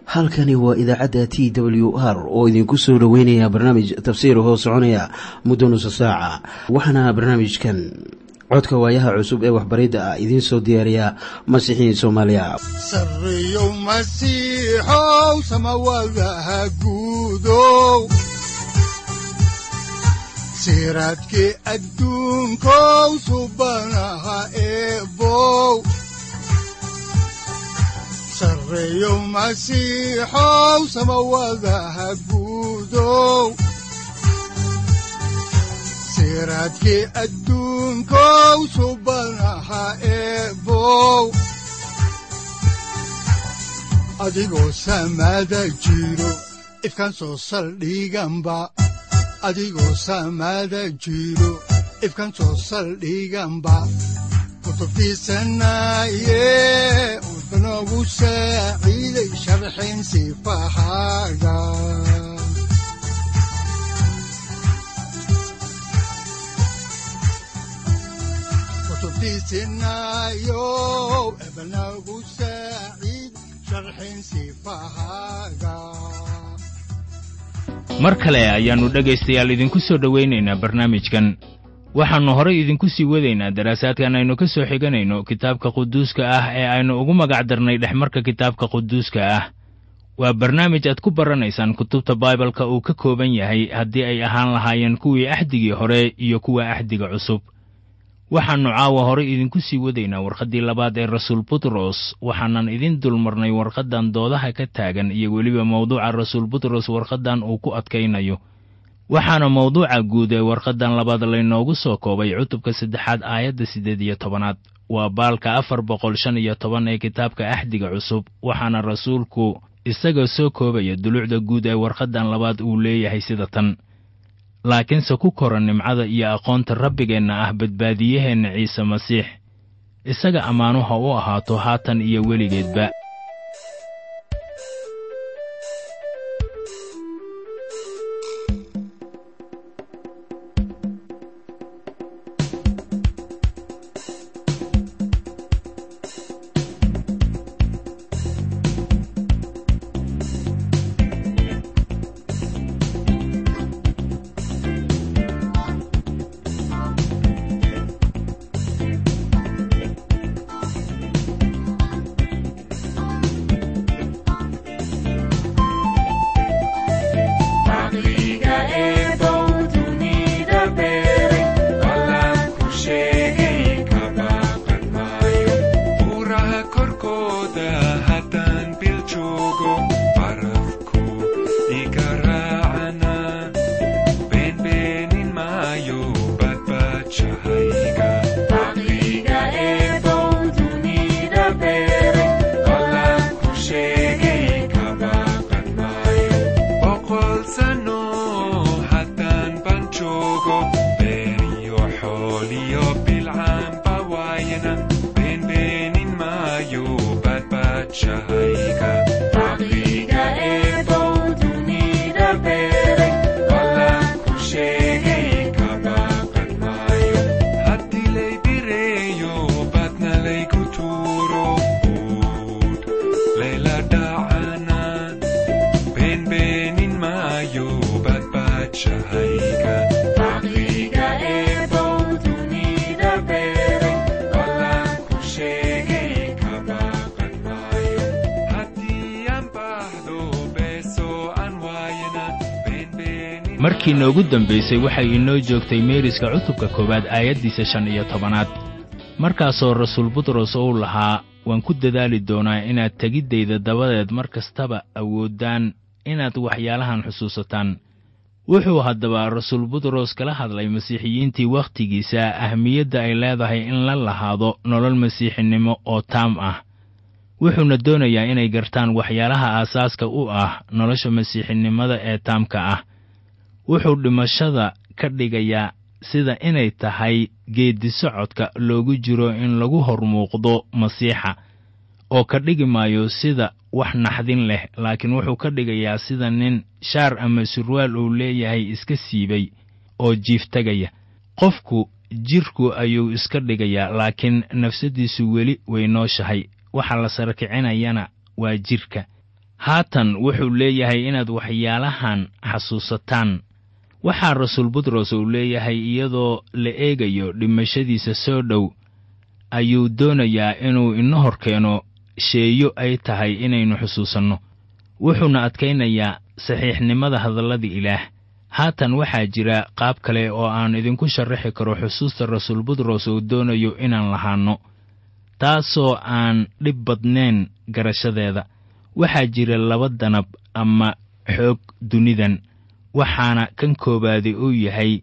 halkani waa idaacadda t w r oo idinku soo dhoweynaya barnaamij tafsiir hoo soconaya muddo nusa saaca waxaana barnaamijkan codka waayaha cusub ee waxbaridda ah idiin soo diyaariya masiixiin soomaaliya sareyow masiixow samawadaha guudow siraadkii adduunkow subanaha eebow sareyow masiixow samawadaha guudow siraadkii adduunkow subanaha eebow adigoo samaada jiro ifkaan soo saldhiganba adigoo samaada jiro ifkaan soo saldhiganba kutubtiisanaye udanogu saaciiday sharxin sifahaaga kutubtiisinayo ebanagu saaciid sharxin sifahaaga mar kale ayaannu dhegaystayaal idinku soo dhowaynaynaa barnaamijkan waxaannu horay idinku sii wadaynaa daraasaadkan aynu ka soo xiganayno kitaabka quduuska ah ee aynu ugu magac darnay dhexmarka kitaabka quduuska ah waa barnaamij aad ku baranaysaan kutubta baibalka uu ka kooban yahay haddii ay ahaan lahaayeen kuwii axdigii hore iyo kuwa axdiga cusub waxaannu caawa horay idinku sii wadaynaa warqaddii labaad ee rasuul butros waxaanan idin dulmarnay warqaddan doodaha ka taagan iyo weliba mawduuca rasuul butros warqaddan uu ku adkaynayo waxaana mawduuca guud ee warqaddan labaad laynoogu soo koobay cutubka saddexaad aayadda siddeed iyo tobanaad waa baalka afar boqol shan iyo toban ee kitaabka axdiga cusub waxaana rasuulku isaga soo koobaya dulucda guud ee warqaddan labaad uu leeyahay sida tan laakiinse ku koran nimcada iyo aqoonta rabbigeenna ah badbaadiyaheenna ciise masiix isaga ammaanuha u ahaato haatan iyo weligeedba markii noogu dambaysay waxay inoo joogtay meeriska cutubka koowaad aayaddiisa shan iyo tobanaad markaasoo rasuul butros uu lahaa waan ku dadaali doonaa inaad tegiddayda dabadeed mar kastaba awooddaan inaad waxyaalahan xusuusataan wuxuu haddaba rasuul butros kala hadlay masiixiyiintii wakhtigiisa ahmiyadda ay leedahay in la lahaado nolol masiixinimo oo taam ah wuxuuna doonayaa inay gartaan waxyaalaha aasaaska u ah nolosha masiixinimada ee taamka ah wuxuu dhimashada ka dhigayaa sida inay tahay geeddi socodka loogu jiro in lagu hor muuqdo masiixa oo ka dhigi maayo sida wax naxdin leh laakiin wuxuu ka dhigayaa sida nin shaar ama surwaal uu leeyahay iska siibay oo jiiftagaya qofku jidhku ayuu iska dhigayaa laakiin nafsaddiisu weli way nooshahay waxa la sarakicinayana waa jidhka haatan wuxuu leeyahay inaad waxyaalahan xasuusataan waxaa rasuul butros uu leeyahay iyadoo la eegayo dhimashadiisa soo dhow ayuu doonayaa inuu ina hor keeno sheeyo ay tahay inaynu xusuusanno wuxuuna adkaynayaa saxiixnimada hadalladii ilaah haatan waxaa jira qaab kale oo aan idinku sharaxi karo xusuusta rasuul butros uu doonayo inaan lahaanno taasoo aan dhib badnayn garashadeeda waxaa jira laba danab ama xoog dunidan waxaana kan koowaadi uu yahay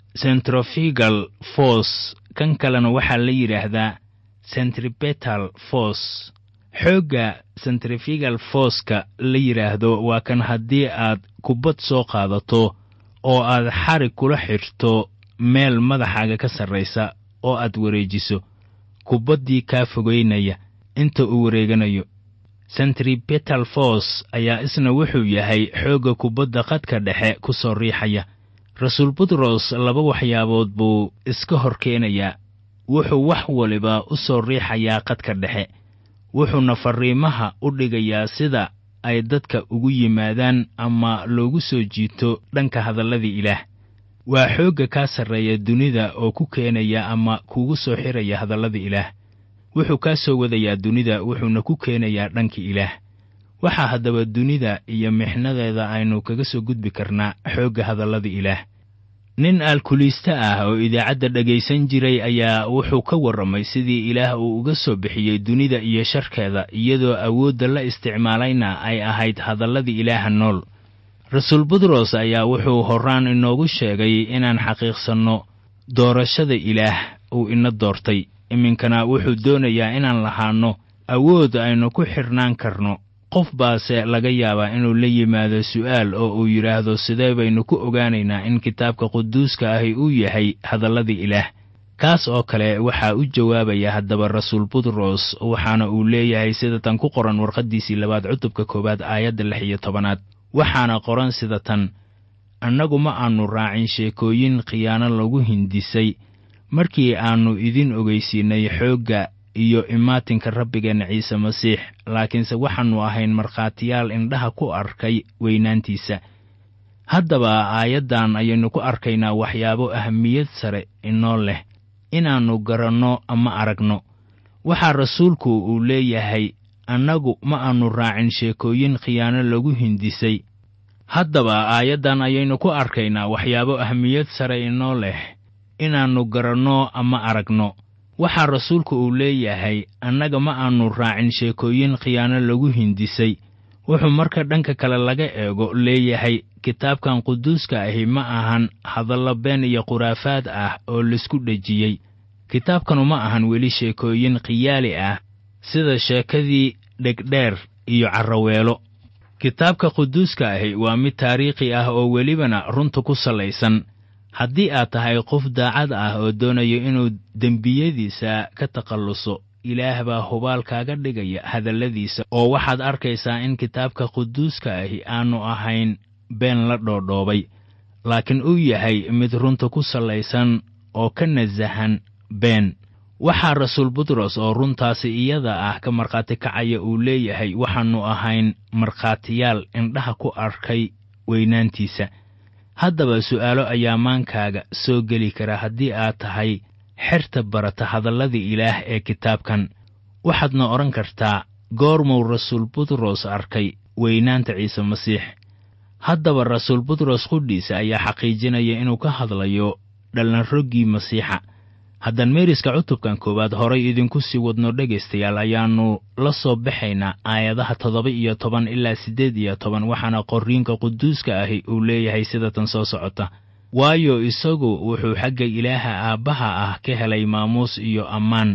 centrofigal force kan kalena waxaa la yidhaahdaa centribetal force xoogga centrifigal forceka la yidhaahdo waa kan haddii aad kubbad soo qaadato oo aad xarig kula xidhto meel madaxaaga ka sarraysa oo aad wareejiso kubaddii kaa fogaynaya inta uu wareeganayo centribetal force ayaa isna wuxuu yahay xoogga kubadda qadka dhexe ku soo riixaya rasuul butros laba waxyaabood buu iska hor keenayaa wuxuu wax waliba u soo riixayaa qadka dhexe wuxuuna farriimaha u dhigayaa sida ay dadka ugu yimaadaan ama loogu soo jiito dhanka hadalladii ilaah waa xoogga kaa sarreeya dunida oo ku keenaya ama kugu soo xiraya hadalladii ilaah wuxuu kaa soo wadayaa dunida wuxuuna ku keenayaa dhanka ilaah waxaa haddaba dunida iyo mixnadeeda aynu kaga soo gudbi karnaa xoogga hadallada ilaah nin aalkuliiste ah oo idaacadda dhegaysan jiray ayaa wuxuu ka warramay sidii ilaah uu uga soo bixiyey dunida iyo sharkeeda iyadoo awoodda la isticmaalayna ay ahayd hadalladii ilaaha nool rasuul butros ayaa wuxuu horraan inoogu sheegay inaan xaqiiqsanno doorashada ilaah uu ina doortay iminkana wuxuu doonayaa inaan lahaanno awood aynu ku xidhnaan karno qof baase laga yaabaa inuu la yimaado su'aal oo uu yidhaahdo sidee baynu ku ogaanaynaa in kitaabka quduuska ahi uu yahay hadalladii ilaah kaas oo kale waxaa u jawaabaya haddaba rasuul butros waxaana uu leeyahay sida tan ku qoran warqaddiisii labaad cutubka koowaad aayadda lix iyo tobanaad waxaana qoran sida tan annagu ma aannu raacin sheekooyin khiyaano lagu hindisay markii aannu idin ogeysiinay xoogga iyo imaatinka rabbigeenna ciise masiix laakiinse waxaannu ahayn markhaatiyaal indhaha ku arkay weynaantiisa haddaba aayaddan ayaynu ku arkaynaa waxyaabo ahamiyad sare inoo leh inaannu garanno ama aragno waxaa rasuulku uu leeyahay annagu ma aannu raacin sheekooyin khiyaano lagu hindisay haddaba aayaddan ayaynu ku arkaynaa waxyaabo ahmiyad sare inoo leh inaannu garanno ama aragno waxaa rasuulku uu leeyahay annaga ma aannu raacin sheekooyin khiyaano lagu hindisay wuxuu marka dhanka kale laga eego leeyahay kitaabkan quduuska ahi ma ahan hadallo been iyo khuraafaad ah oo laisku dhejiyey kitaabkanu ma ahan weli sheekooyin khiyaali ah sida sheekadii dhegdheer iyo carraweelo kitaabka quduuska ahi waa mid taariikhi ah oo welibana runta ku salaysan haddii aad tahay qof daacad ah oo doonayo inuu dembiyadiisa ka takhalluso ilaah baa hubaal kaaga dhigaya hadalladiisa oo waxaad arkaysaa in kitaabka quduuska ahi aannu ahayn been la dhoodhoobay laakiin uu yahay mid runta ku salaysan oo ka nasahan been waxaa rasuul butros oo runtaasi iyada ah ka markhaati kacaya uu leeyahay waxaannu ahayn markhaatiyaal indhaha ku arkay weynaantiisa haddaba su'aalo ayaa maankaaga soo geli kara haddii aad tahay xerta barata hadalladii ilaah ee kitaabkan waxaadna odhan kartaa goormuu rasuul butros arkay weynaanta ciise masiix haddaba rasuul butros qudhiisa ayaa xaqiijinaya inuu ka hadlayo dhallanroggii masiixa haddaan meeriska cutubkan koowaad horay idinku sii wadno dhegaystayaal ayaannu la soo baxaynaa aayadaha toddoba iyo toban ilaa siddeed iyo toban waxaana qorriinka quduuska ahi uu leeyahay sida tan soo socota waayo isagu wuxuu xagga ilaaha aabbaha ah ka helay maamuus iyo ammaan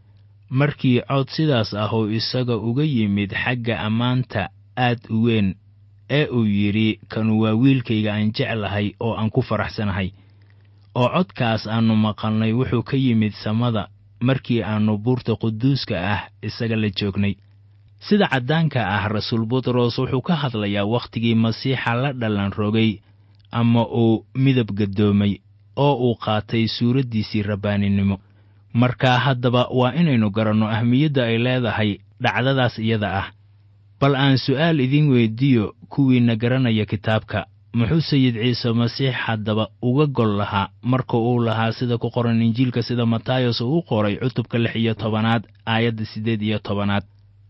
markii cod sidaas ah oo isaga uga yimid xagga ammaanta aad u weyn ee uu yidhi kanu waa wiilkayga aan jeclahay oo aan ku faraxsanahay oo codkaas aannu maqalnay wuxuu ka yimid samada markii aannu buurta quduuska ah isaga la joognay sida caddaanka ah rasuul butros wuxuu ka hadlayaa wakhtigii masiixa la dhallan rogay ama uu midab gadoomay oo uu qaatay suuraddiisii rabbaaninimo markaa haddaba waa inaynu garanno ahmiyadda ay leedahay dhacdadaas iyada ah bal aan su'aal idiin weyddiiyo kuwiinna garanaya kitaabka muxuu sayid ciise masiix haddaba uga gol lahaa marka uu lahaa sida ku qoran injiilka sida matayos uu u qoray cutubka lix iyo tobanaad aayadda siddeed iyo tobanaad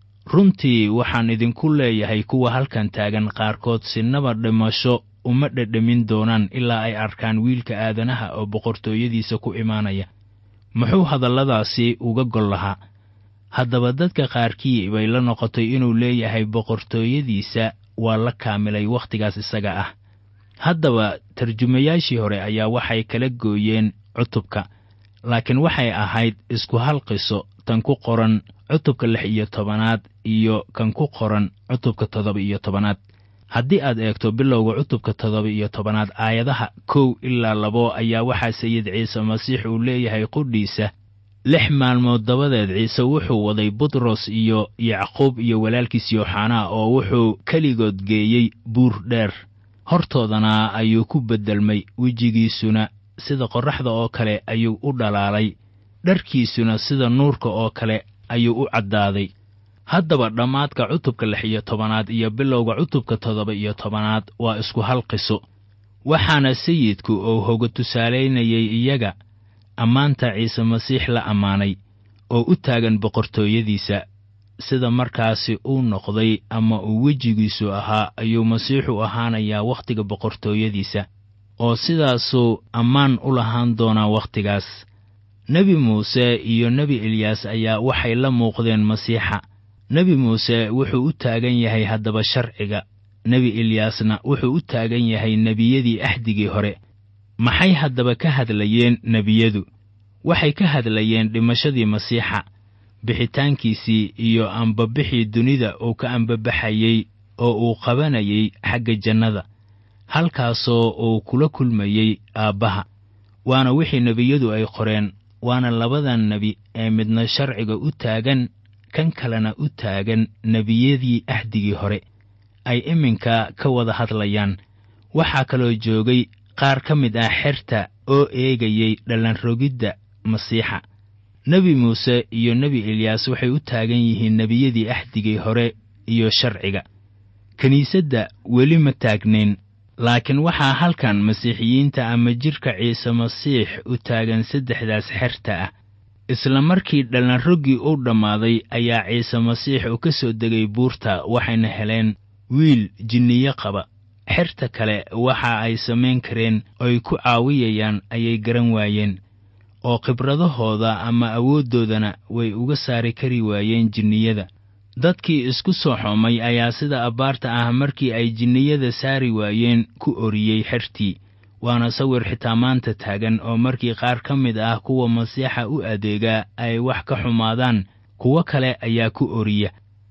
runtii waxaan idinku leeyahay kuwa halkan taagan qaarkood sinaba dhimasho uma dhedhemin doonaan ilaa ay arkaan wiilka aadanaha oo boqortooyadiisa ku imaanaya muxuu hadalladaasi uga gol lahaa haddaba dadka qaarkii bay la noqotay inuu leeyahay boqortooyadiisa waa la kaamilay wakhtigaas isaga ah haddaba tarjumayaashii hore ayaa waxay kala gooyeen cutubka laakiin waxay ahayd isku hal qiso tan ku qoran cutubka lix iyo tobanaad iyo kan ku qoran cutubka toddoba iyo tobanaad haddii aad eegto bilowga cutubka toddoba iyo tobanaad aayadaha kow ilaa labo ayaa waxaa sayid ciise masiix uu leeyahay qudhiisa lix maalmood dabadeed ciise wuxuu waday butros iyo yacquub iyo walaalkiis yooxanaa oo wuxuu keligood geeyey buur dheer hortoodana ayuu ku beddelmay wejigiisuna sida qorraxda oo kale ayuu u dhalaalay dharkiisuna sida nuurka oo kale ayuu u caddaaday haddaba dhammaadka cutubka lix iyo tobanaad iyo bilowga cutubka toddoba iyo tobanaad waa isku hal qiso waxaana sayidku uu hoga tusaalaynayay iyaga ammaanta ciise masiix la ammaanay oo u taagan boqortooyadiisa sida markaasi uu noqday ama uu wejigiisu ahaa ayuu masiixu ahaanayaa wakhtiga boqortooyadiisa oo sidaasuu ammaan u lahaan doonaa wakhtigaas nebi muuse iyo nebi eliyaas ayaa waxay la muuqdeen masiixa nebi muuse wuxuu u taagan yahay haddaba sharciga nebi eliyaasna wuxuu u taagan yahay nebiyadii axdigii hore maxay haddaba ka hadlayeen nebiyadu waxay ka hadlayeen dhimashadii masiixa bixitaankiisii iyo ambabixii dunida uu ka ambabaxayey oo uu qabanayay xagga jannada halkaasoo uu kula kulmayey aabbaha waana wixii nebiyadu ay qoreen waana labadan nebi ee midna sharciga u taagan kan kalena u taagan nebiyadii axdigii hore ay iminka ka wada hadlayaan waxaa kaloo joogay qaar ka mid ah xerta oo eegayey dhallanrogidda masiixa nebi muuse iyo nebi eliyaas waxay u taagan yihiin nebiyadii axdigii hore iyo sharciga kiniisadda weli ma taagnayn laakiin waxaa halkan masiixiyiinta ama jidhka ciise masiix u taagan saddexdaas xerta ah isla markii dhallanroggii uu dhammaaday ayaa ciise masiix uu ka soo degay buurta waxayna heleen wiil jinniyo qaba xerta kale waxa ay samayn kareen oy ku caawiyayaan ayay garan waayeen oo khibradahooda ama awooddoodana way uga saari kari waayeen jinniyada dadkii isku soo xoomay ayaa sida abbaarta ah markii ay jinniyada saari waayeen ku oriyey xertii waana sawir xitaa maanta taagan oo markii qaar ka mid ah kuwa masiixa u adeegaa ay wax ka xumaadaan kuwo kale ayaa ku oriya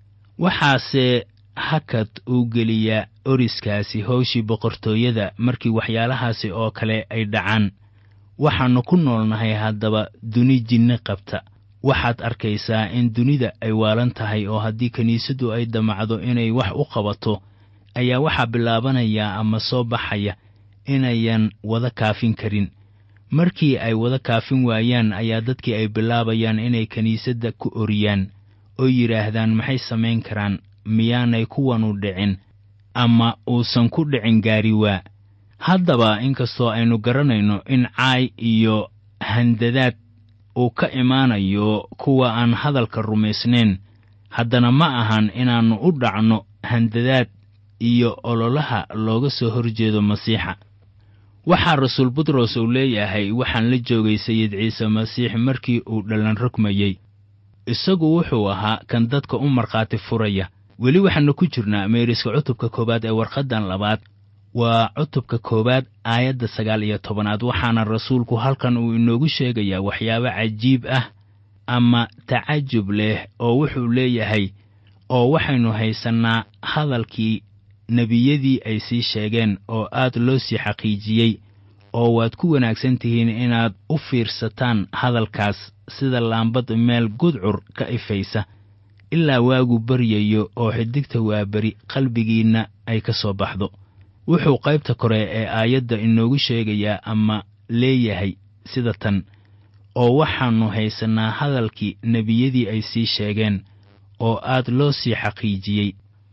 waxaase hakad uu geliyaa oriskaasi howshii boqortooyada markii waxyaalahaasi oo kale ay dhacaan waxaannu ku noolnahay haddaba duni jinni qabta waxaad arkaysaa in dunida ay waalan tahay oo haddii kiniisaddu ay damacdo inay wax u qabato ayaa waxaa bilaabanayaa ama soo baxaya inayan wada kaafin karin markii ay wada kaafin waayaan ayaa dadkii ay bilaabayaan inay kiniisadda ku oriyaan oo yidhaahdaan maxay samayn karaan miyaanay kuwanu dhicin ama uusan ku dhicin gaari waa haddaba inkastoo aynu garanayno in caay iyo handadaad uu ka imaanayo kuwa aan hadalka rumaysnayn haddana ma ahan inaannu u dhacno handadaad iyo ololaha looga soo horjeedo masiixa waxaa rasuul butros uu leeyahay waxaan la joogay sayid ciise masiix markii uu dhallan rogmayey isagu wuxuu ahaa kan dadka u markhaati furaya weli waxaannu ku jirnaa meeriska cutubka koowaad ee warqaddan labaad waa cutubka koowaad aayadda sagaal iyo tobanaad waxaana rasuulku halkan uu inoogu sheegayaa waxyaabo cajiib ah ama tacajub leh oo wuxuu leeyahay oo waxaynu haysannaa hadalkii nebiyadii ay sii sheegeen oo aad loo sii xaqiijiyey oo waad ku wanaagsan tihiin inaad u fiirsataan hadalkaas sida laambad meel gudcur ka ifaysa ilaa waagu baryayo oo xidigta waa beri qalbigiinna ay ka soo baxdo wuxuu qaybta kore ee aayadda inoogu sheegayaa ama leeyahay sida tan oo waxaannu haysannaa hadalkii nebiyadii ay sii sheegeen oo aad loo sii xaqiijiyey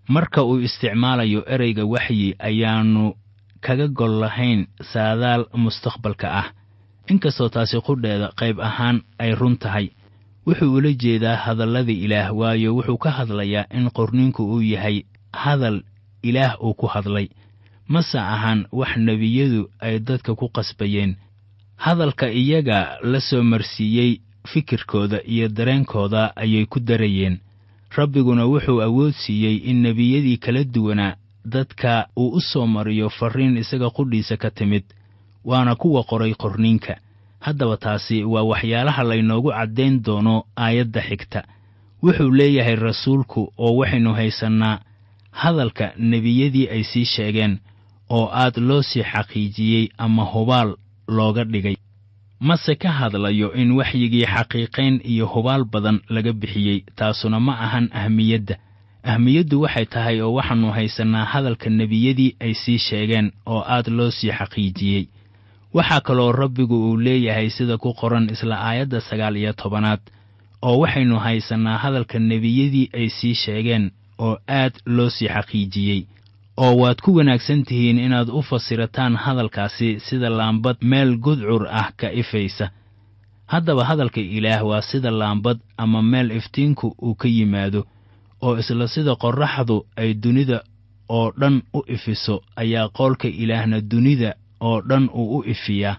marka uu isticmaalayo ereyga waxyi ayaannu kaga gol lahayn saadaal mustaqbalka ah inkastoo taasi qudheeda qayb ahaan ay run tahay wuxuu ula jeedaa hadalladii ilaah waayo wuxuu ka hadlayaa in qorniinku uu yahay hadal ilaah uu ku hadlay mase ahaan wax nebiyadu ay dadka ku qasbayeen hadalka iyaga la soo marsiiyey fikirkooda iyo dareenkooda ayay ku darayeen rabbiguna wuxuu awood siiyey in nebiyadii kala duwanaa dadka uu u soo mariyo farriin isaga qudhiisa ka timid waana kuwa qoray qorniinka haddaba taasi waa waxyaalaha laynoogu caddayn doono aayadda xigta wuxuu leeyahay rasuulku oo waxaynu haysannaa hadalka nebiyadii ay sii sheegeen oo aad loo sii xaqiijiyey ama hubaal looga dhigay mase ka hadlayo in waxyigii xaqiiqayn iyo hubaal badan laga bixiyey taasuna ma ahan ahmiyadda ahmiyaddu waxay tahay oo waxaannu haysannaa hadalka nebiyadii ay sii sheegeen oo aad loo sii xaqiijiyey waxaa kaloo rabbigu uu leeyahay sida ku qoran isla aayadda sagaal iyo tobanaad oo waxaynu haysannaa hadalka nebiyadii ay sii sheegeen oo aad loo sii xaqiijiyey oo waad ku wanaagsan tihiin inaad u fasirataan hadalkaasi sida laambad meel gudcur ah ka ifaysa haddaba hadalka ilaah waa sida laambad ama meel iftiinku uu ka yimaado oo isla sida qorraxdu ay dunida oo dhan u ifiso ayaa qoolka ilaahna dunida oo dhan uu u ifiyaa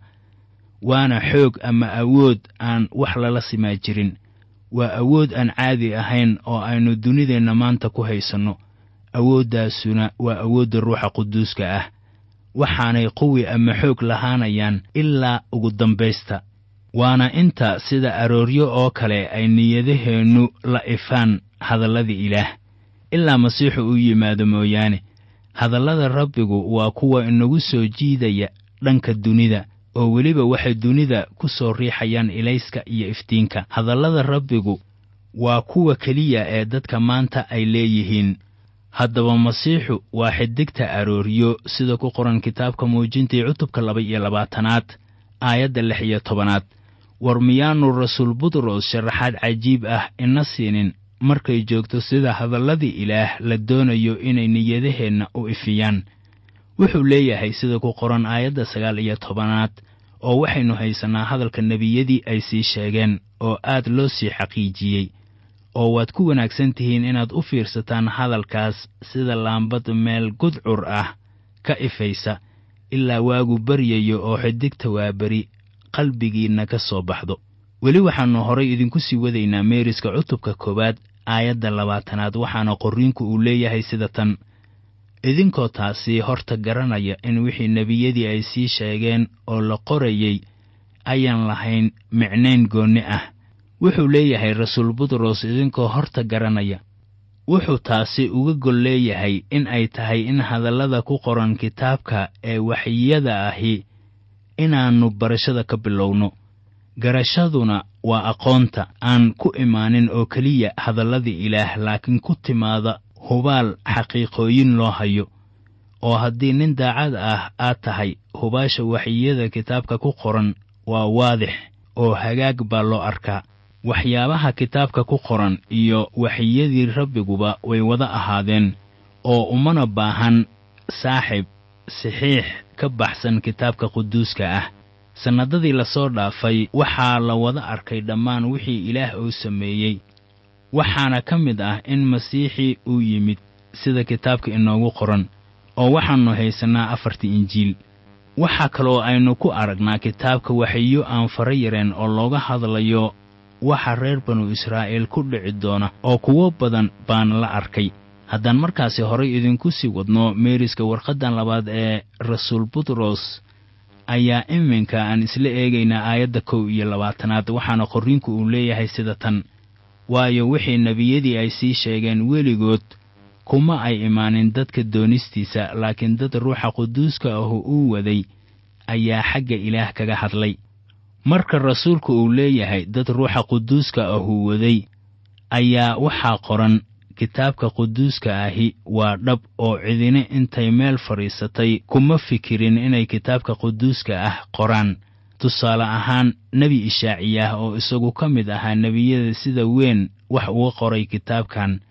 waana xoog ama awood aan wax lala simaa jirin waa awood aan caadi ahayn oo aynu dunideenna maanta ku haysanno awooddaasuna waa awoodda ruuxa quduuska ah waxaanay quwi ama xoog lahaanayaan ilaa ugu dambaysta waana inta sida arooryo oo kale ay niyadaheennu la ifaan hadalladii ilaah ilaa masiixu u yimaado mooyaane hadallada rabbigu waa kuwa inagu soo jiidaya dhanka dunida oo weliba waxay dunida ku soo riixayaan ilayska iyo iftiinka hadallada rabbigu waa kuwa keliya ee dadka maanta ay leeyihiin haddaba masiixu waa xidigta arooryo sida ku qoran kitaabka muujintii cutubka laba iyo labaatanaad aayadda lix iyo tobanaad war miyaannu rasuul butros sharaxaad cajiib ah ina siinin markay joogto sida hadalladii ilaah la doonayo inay niyadaheenna u ifiyaan wuxuu leeyahay sida ku qoran aayadda sagaal iyo tobanaad oo waxaynu haysannaa hadalka nebiyadii ay sii sheegeen oo aad loo sii xaqiijiyey oo waad ku wanaagsan tihiin inaad u fiirsataan hadalkaas sida laambad meel gudcur ah ka ifaysa ilaa waagu baryayo oo xidigta waa beri qalbigiinna ka soo baxdo weli waxaannu horay idinku sii wadaynaa meeriska cutubka koowaad aayadda labaatanaad waxaana qorriinku uu leeyahay sida tan idinkoo taasi horta garanaya in wixii nebiyadii ay sii sheegeen oo la qorayey ayaan lahayn micnayn goonni ah wuxuu leeyahay rasuul butros idinkoo horta garanaya wuxuu taasi uga gol leeyahay in ay tahay in hadallada ku qoran kitaabka ee waxyada ahi inaannu barashada ka bilowno garashaduna waa aqoonta aan ku imaanin oo keliya hadalladii ilaah laakiin ku timaada hubaal xaqiiqooyin loo hayo oo haddii nin daacad ah aad tahay hubaasha waxyiyada kitaabka ku qoran waa waadix oo hagaag baa loo arkaa waxyaabaha kitaabka ku qoran iyo waxyiyadii rabbiguba way wada ahaadeen oo umana baahan saaxib saxiix ka baxsan kitaabka quduuska ah sannadadii lasoo dhaafay waxaa la wada arkay dhammaan wixii ilaah uu sameeyey waxaana ka mid ah in masiixii uu yimid sida kitaabka inoogu qoran oo waxaannu haysannaa afartii injiil waxaa kaloo aynu ku aragnaa kitaabka waxiyo aan fara yareen oo looga hadlayo waxa reer banu israa'iil ku dhici doona oo kuwo badan baan la arkay haddaan markaasi horay idinku sii wadno meeriska warqaddan labaad ee rasuul butros ayaa iminka aan isla eegaynaa aayadda kow iyo labaatanaad waxaana qorriinku uu leeyahay sida tan waayo wixii nebiyadii ay sii sheegeen weligood kuma ay imaanin dadka doonistiisa laakiin dad ruuxa quduuska ahu uu waday ayaa xagga ilaah kaga hadlay marka rasuulku uu leeyahay dad ruuxa quduuska ahuu waday ayaa waxaa qoran kitaabka quduuska ahi waa dhab oo cidine intay meel fadhiisatay kuma fikirin inay kitaabka quduuska ah qoraan tusaale ahaan nebi ishaaciyah oo isagu ka mid ahaa nebiyada sida weyn wax uga qoray kitaabkan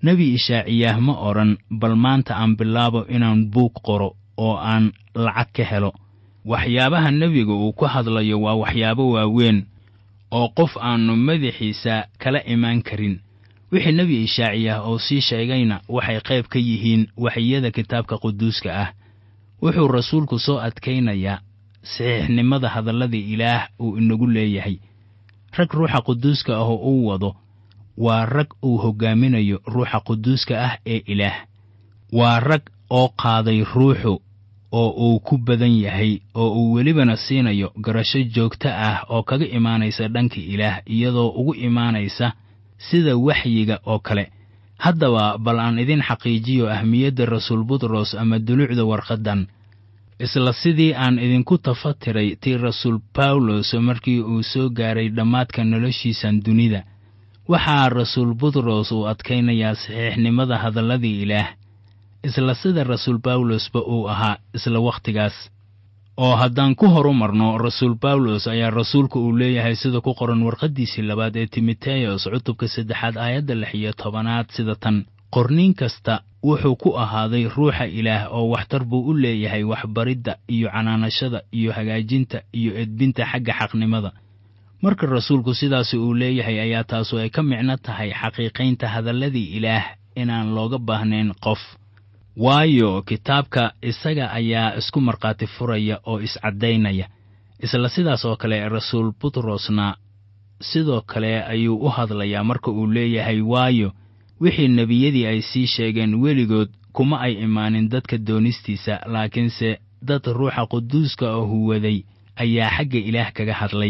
nebi ishaaciyaah ma odhan bal maanta aan bilaabo inaan buug qoro oo aan lacag ka helo waxyaabaha nebiga uu ku hadlayo waa waxyaabo waaweyn oo qof aannu madaxiisa kala imaan karin wixii nebi ishaaciyaah oo sii sheegayna waxay qayb ka yihiin waxyada kitaabka quduuska ah wuxuu rasuulku soo adkaynayaa saxiixnimada hadallada ilaah uu inagu leeyahay rag ruuxa quduuska ah oo uu wado waa rag uu hoggaaminayo ruuxa quduuska ah ee ilaah waa rag oo qaaday ruuxu oo uu ku badan yahay oo uu welibana siinayo garasho joogto ah oo kaga imaanaysa dhanka ilaah iyadoo ugu imaanaysa sida waxyiga oo kale haddaba bal aan idin xaqiijiyo ahmiyadda rasuul butros ama dulucda warqaddan isla sidii aan idinku tafatiray tii rasuul bawlos markii uu soo gaaray dhammaadka noloshiisan dunida waxaa rasuul butros uu adkaynayaa saxiixnimada hadalladii ilaah isla sida rasuul bawlosba uu ahaa isla wakhtigaas oo haddaan ku horumarno rasuul bawlos ayaa rasuulku uu leeyahay sida ku qoran warqaddiisii labaad ee timoteyos cutubka saddexaad aayadda lix iyo tobanaad sida tan qorniin kasta wuxuu ku ahaaday ruuxa ilaah oo waxtar buu u leeyahay waxbaridda iyo canaanashada iyo hagaajinta iyo edbinta xagga xaqnimada marka rasuulku sidaasi uu leeyahay ayaa taasu ay ka micno tahay xaqiiqaynta hadalladii ilaah inaan looga baahnayn qof waayo kitaabka isaga ayaa isku markhaati furaya oo iscaddaynaya isla sidaas oo kale rasuul butrosna sidoo kale ayuu u hadlayaa marka uu leeyahay waayo wixii nebiyadii ay sii sheegeen weligood kuma ay imaanin dadka doonistiisa laakiinse dad ruuxa quduuska oo huwaday ayaa xagga ilaah kaga hadlay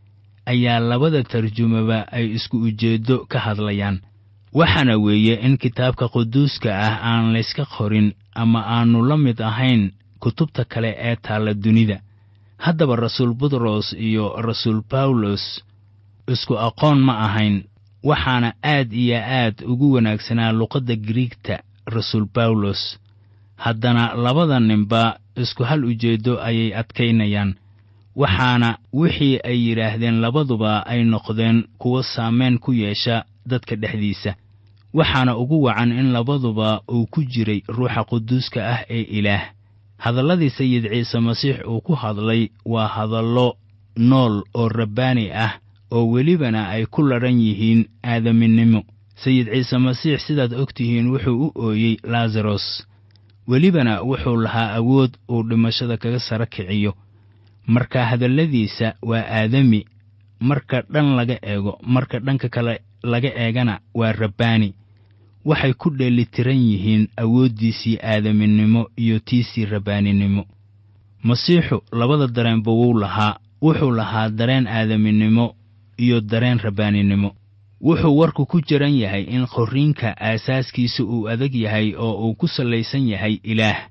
ayaa labada tarjumaba ay isku ujeeddo ka hadlayaan waxaana weeye in kitaabka quduuska ah aan layska qorin ama aannu la mid ahayn kutubta kale ee taalla dunida haddaba rasuul butros iyo rasuul bawlos isku aqoon ma ahayn waxaana aad iyo aad ugu wanaagsanaa luqadda griigta rasuul bawlos haddana labada ninba isku hal ujeeddo ayay adkaynayaan waxaana wixii ay yidhaahdeen labaduba ay noqdeen kuwo saamayn ku yeesha dadka dhexdiisa waxaana ugu wacan in labaduba uu ku jiray ruuxa quduuska ah ee ilaah hadalladii sayid ciise masiix uu ku hadlay waa hadallo nool oo rabbaani ah oo welibana ay ku ladhan yihiin aadaminimo sayid ciise masiix sidaad og tihiin wuxuu u ooyey laasaros welibana wuxuu lahaa awood uu dhimashada kaga sara kiciyo marka hadalladiisa waa aadami marka dhan laga eego marka dhanka kale laga eegana waa rabbaani waxay ku dheelitiran yihiin awooddiisii aadaminimo iyo tiisii rabbaaninimo masiixu labada dareenba wuu lahaa wuxuu lahaa dareen aadaminimo iyo dareen rabbaaninimo wuxuu warku ku jiran yahay in qorriinka aasaaskiisa uu adag yahay oo uu ku sallaysan yahay ilaah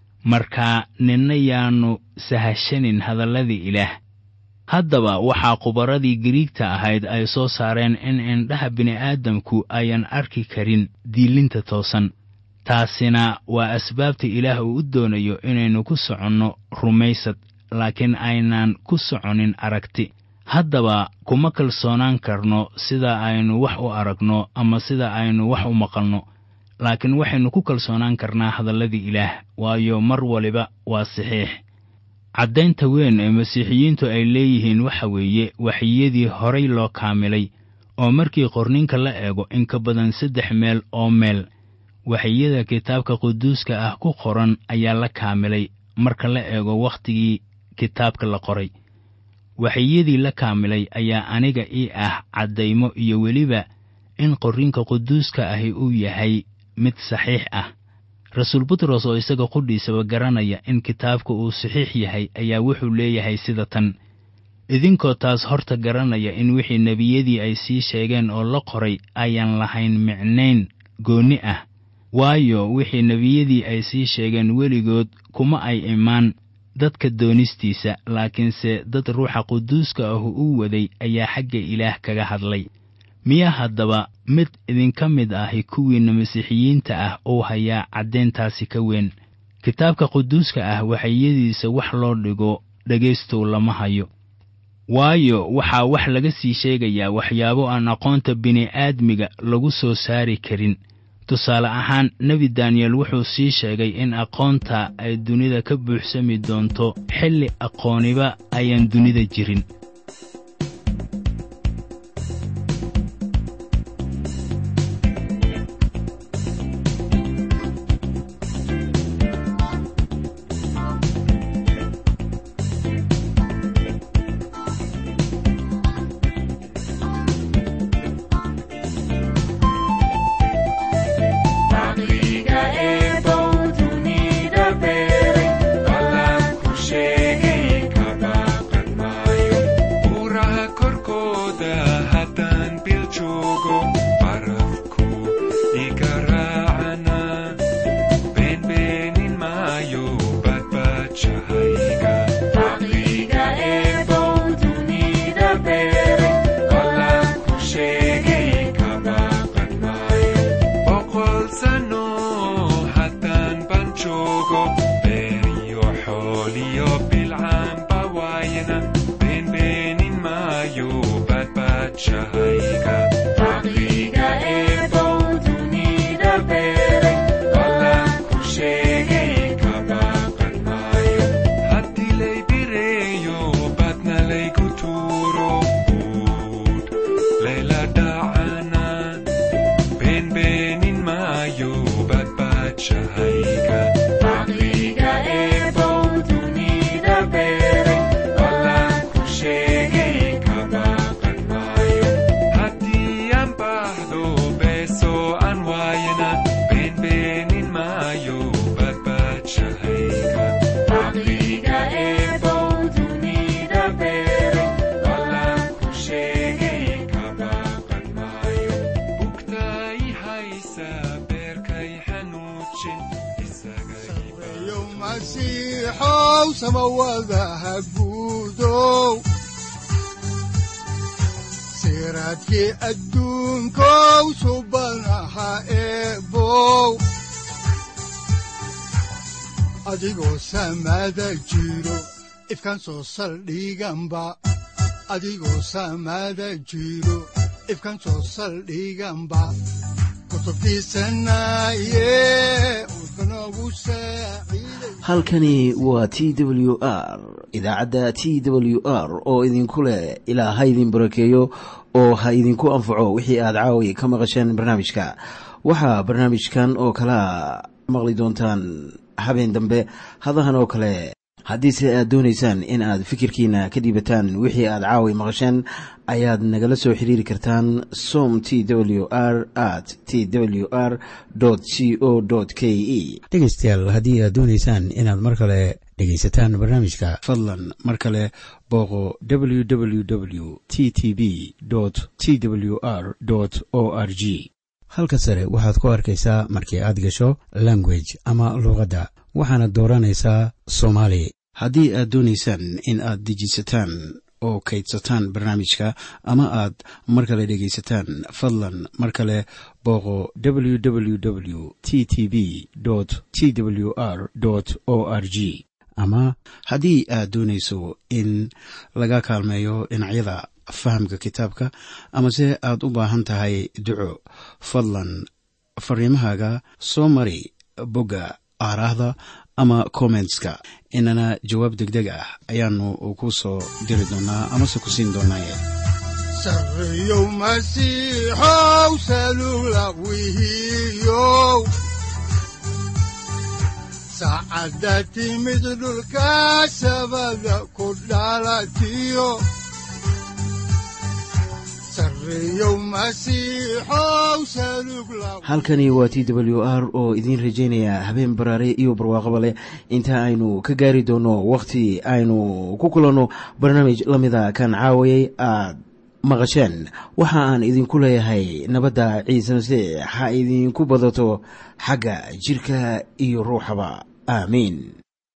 markaa ninna yaannu sahashanin hadalladii ilaah haddaba waxaa khubarradii giriigta ahayd ay soo saareen in indhaha bini'aadamku ayan arki karin diilinta toosan taasina waa asbaabta ilaah uu u doonayo inaynu ku soconno rumaysad laakiin aynaan ku soconin aragti haddaba kuma kalsoonaan karno sida aynu wax u aragno ama sida aynu wax u maqalno laakiin waxaynu ku kalsoonaan karnaa hadalladii ilaah waayo mar waliba waa saxiix caddaynta weyn ee masiixiyiintu ay leeyihiin waxa weeye waxyiyadii horay loo kaamilay oo markii qorninka la eego in ka badan saddex meel oo meel waxyiyada kitaabka quduuska ah ku qoran ayaa la kaamilay marka la eego wakhtigii kitaabka la qoray waxyiyadii la kaamilay ayaa aniga ii ah caddaymo iyo weliba in qorrinka quduuska ahi uu yahay mid saxiix ah rasuul butros oo isaga qudhiisaba garanaya in kitaabka uu saxiix yahay ayaa wuxuu leeyahay sida tan idinkoo taas horta garanaya in wixii nebiyadii ay sii sheegeen oo la qoray ayaan lahayn micnayn goonni ah waayo wixii nebiyadii ay sii sheegeen weligood kuma ay imaan dadka doonistiisa laakiinse dad ruuxa quduuska ahu u waday ayaa xagga ilaah kaga hadlay miyaa haddaba mid idinka mid ahi kuwiinna masiixiyiinta ah uu hayaa caddayntaasi ka weyn kitaabka quduuska ah waxayadiisa wax loo dhigo dhegaystow lama hayo waayo waxaa wax laga sii sheegayaa waxyaabo aan aqoonta bini'aadmiga lagu soo saari karin tusaale ahaan nebi daniyel wuxuu sii sheegay in aqoonta ay dunida ka buuxsami doonto xilli aqooniba ayaan dunida jirin siraadkii adduunkow subanaha eebow adigoo samaada jiro ifkan soo saldhiganba adigoo samaada jiro ifkan soo saldhiganba halkani waa t w r idaacadda t w r oo idinku leh ilaa ha idin barakeeyo oo ha idinku anfaco wixii aad caawi ka maqasheen barnaamijka waxaa barnaamijkan oo kalaa maqli doontaan habeen dambe hadahan oo kale haddiise aad doonaysaan in aad fikirkiina ka dhiibataan wixii aad caawi maqasheen ayaad nagala soo xiriiri kartaan som t w r at t w r c o k e dhegaystayaal haddii aad doonaysaan inaad mar kale dhegaysataan barnaamijka fadlan mar kale booqo www t t b t w r o r g halka sare waxaad ku arkaysaa markii aad gasho language ama luuqadda waxaana dooranaysaa soomaali haddii aad doonaysaan in aad dejisataan oo kaydsataan barnaamijka ama aad mar kale dhegaysataan fadlan mar kale booqo www t t b t w r o r g ama haddii aad doonayso in laga kaalmeeyo dhinacyada fahamka kitaabka amase aad u baahan tahay duco fadlan fariimahaaga soo mari bogga aaraahda ama kommentska inana jawaab degdeg ah ayaanu ku soo diri doonaa amase ku siin doonaaye sareyow masiixow salula wihiyow saacadda timid dhulka sabada ku dhalatiyo halkani waa t w r oo idiin rajaynaya habeen baraare iyo barwaaqaba leh inta aynu ka gaari doono wakhti aynu ku kulanno barnaamij la mida kan caawayay aad maqasheen waxa aan idinku leeyahay nabadda ciise masiix ha idinku badato xagga jidhka iyo ruuxaba aamiin